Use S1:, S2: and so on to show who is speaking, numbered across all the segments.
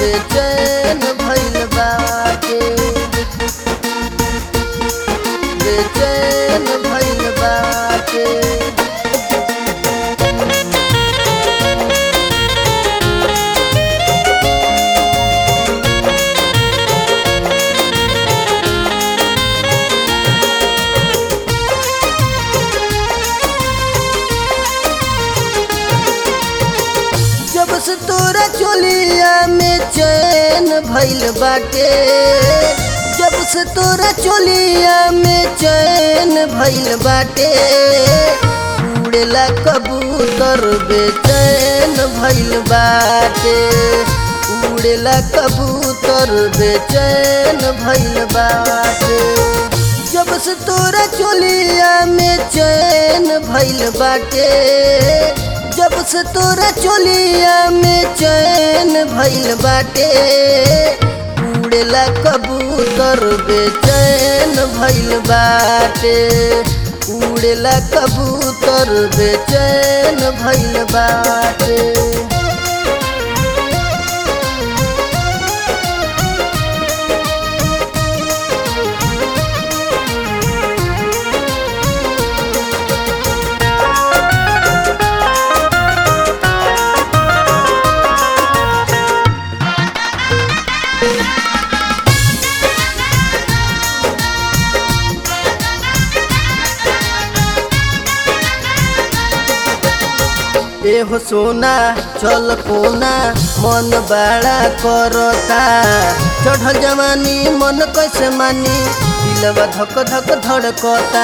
S1: बेचैन भइल बाटे बेचैन भइल बाटे जब से तोरा चोलिया में चैन भइल बाटे जब से तोरा चोलिया में चैन भइल बाटे उड़ेला कबूतर बेचैन भइल बाटे उड़ेला कबूतर बेचैन भइल बाटे जब से तोरा चोलिया में चैन भइल बाटे जब से तोरा चोलिया में चैन भइल बाटे उड़ेला कबूतर बेचैन भइल बाटे उड़ेला कबूतर बेचैन भइल बाटे एहो सोना चल कोना मन बड़ा करता चढ़ल जवानी मन कैसे मानी दिलवा धक धक धड़कता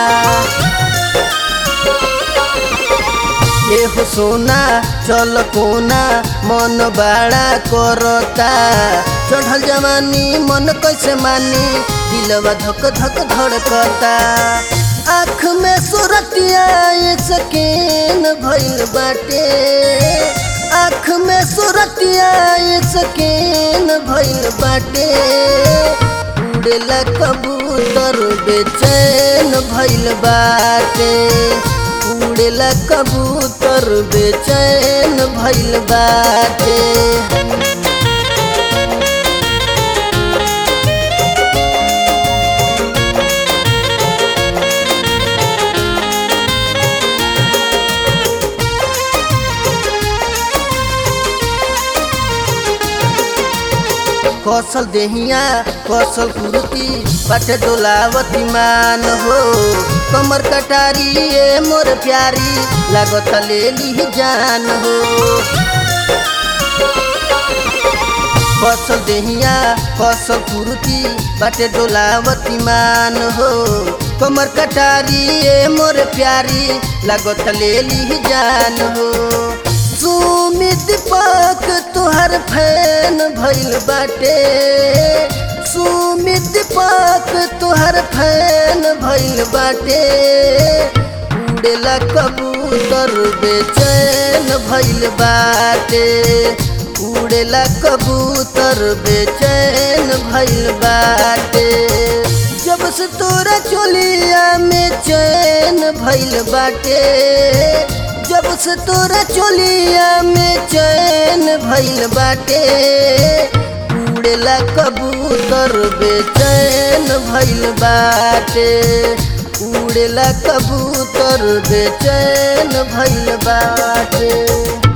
S1: एहो सोना चल कोना मन बड़ा करता चढ़ल जवानी मन कैसे मानी दिलवा धक धक धड़कता आँख में सुरतिया सकेन भइल बाटे आँख में सुरतिया सकेन भइल बाटे उड़ेला कबूतर बेचैन भइल बाटे उड़ेला कबूतर बेचैन भइल बाटे कौशल देहिया कौशल कुर्ती पट डोलावती मान हो कमर कटारी ए मोर प्यारी लागत ले ली जान हो कौशल देहिया कौशल कुर्ती पट डोलावती मान हो कमर कटारी ए मोर प्यारी लागत ले ली जान हो सुमित पाक तुहर फैन भइल बाटे सुमित पाक तुहर फैन भइल बाटे उड़ेला कबूतर बेचैन भइल बाटे उड़ेला कबूतर बेचैन भइल बाटे जब से तोरा चोलिया में चैन भइल बाटे जब से तोरा चोलिया में चैन भइल बाटे उड़ेला कबूतर बेचैन भइल बाटे उड़ेला कबूतर बेचैन भइल बाटे